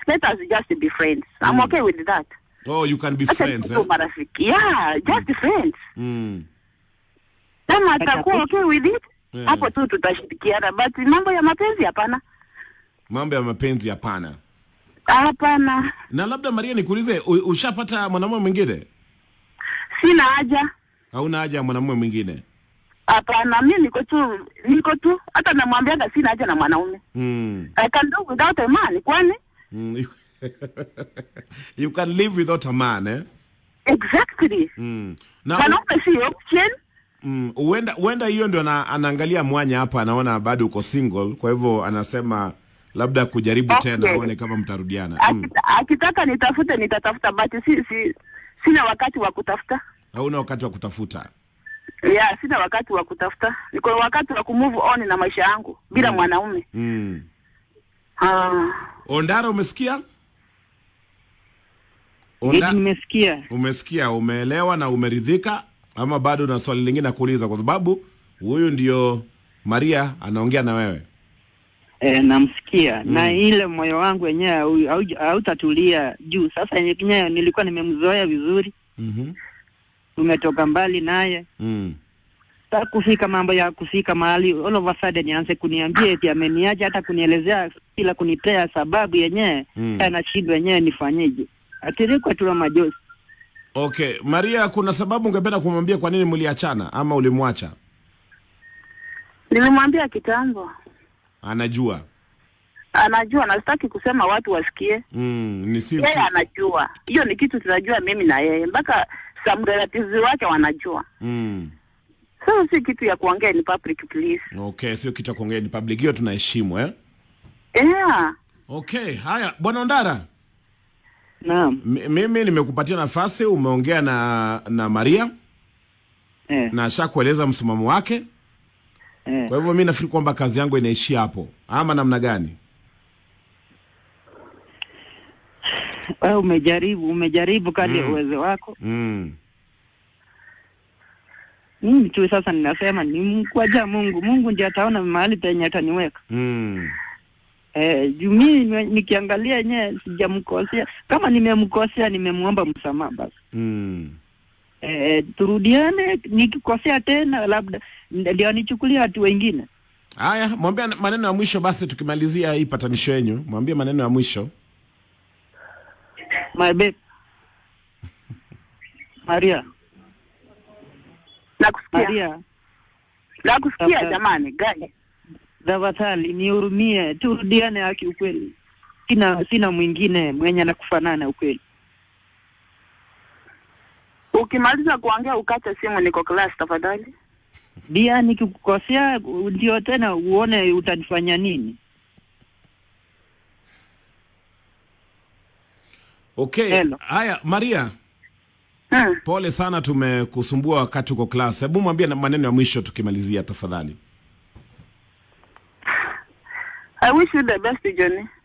let us just be friends. I'm okay with that. Oh, you can be Acha friends tuwe eh? marafiki. Yeah, just friends. Mm. Kama atakuwa okay with it, Yeah. hapo tu tutashirikiana. But mambo ya mapenzi hapana. Mambo ya mapenzi hapana. Hapana. Na labda Maria, nikuulize, u- ushapata mwanamume mwingine? Sina haja. Hauna haja ya mwanamume mwingine? Hapana, mimi niko tu niko tu hata namwambiaga sina haja na mwanaume. Mm. I can do without a man, kwani? Mm. You, you can live without a man eh? Exactly. Mm. Na Mwanaume si option. mm, huenda huenda hiyo ndio ana, anaangalia mwanya hapa, anaona bado uko single, kwa hivyo anasema labda kujaribu Okay. tena aone kama mtarudiana. Mm. Akita, akitaka nitafute nitatafuta, but si, si sina wakati wa kutafuta. Hauna wakati wa kutafuta. Yeah, sina wakati wa kutafuta. Niko na wakati wa kumove on na maisha yangu bila Mm. mwanaume. Mm. Ah. Ondara, umesikia? Eti Onda, nimesikia. umesikia, umeelewa na umeridhika, ama bado na swali lingine nakuuliza? Kwa sababu huyu ndio Maria anaongea na wewe. E, namsikia na ile moyo wangu wenyewe hau- hauja- hautatulia juu. Sasa yenyewe nilikuwa nimemzoea vizuri, Mhm. tumetoka mbali naye Mm. sasa kufika mambo ya kufika mahali all of a sudden nianze kuniambia eti ameniacha, hata kunielezea bila kunipea sababu yenyewe Mm. anashindwa yenyewe nifanyeje? Atirikwa tu na majosi. Okay, Maria, kuna sababu ungependa kumwambia kwa nini mliachana ama ulimwacha? Nilimwambia kitambo. Anajua. Anajua na sitaki kusema watu wasikie. Mm, ni si Yeye anajua. Hiyo ni kitu tunajua mimi na yeye. Mpaka some relatives wake wanajua. mm. Sasa si kitu ya kuongea ni public please. Okay, sio kitu cha kuongea, ni public, hiyo tunaheshimu eh? Yeah. Okay, haya bwana Ondara, Naam. M- mimi nimekupatia nafasi, umeongea na na Maria Eh, na ashakueleza msimamo wake. eh. Kwa hivyo mi nafikiri kwamba kazi yangu inaishia hapo, ama namna gani? Wewe umejaribu, umejaribu kadri ya Mm. uwezo wako. mm. Mimi tu sasa ninasema ni mkwaja Mungu. Mungu ndiye ataona mahali penye ataniweka. Mm. Eh, juu mimi ni- nikiangalia yenyewe sijamkosea. Kama nimemkosea nimemwomba msamaha basi. Mm. Eh, turudiane, nikikosea tena labda ndio nichukulie watu wengine. Haya, mwambie maneno ya mwisho basi, tukimalizia hii patanisho yenyu, mwambie maneno ya mwisho. My babe. Maria, Nakusikia. Maria, Nakusikia Tafadhali. jamani, gani? tafadhali nihurumie, turudiane haki ukweli. Sina sina mwingine mwenye anakufanana ukweli. Ukimaliza kuongea ukate simu, niko class tafadhali. Dia nikikukosea ndio tena uone utanifanya nini. Okay, Hello. haya Maria, Hmm. pole sana, tumekusumbua wakati uko class. Hebu mwambie na maneno ya mwisho tukimalizia, tafadhali. I wish you the best Johnny.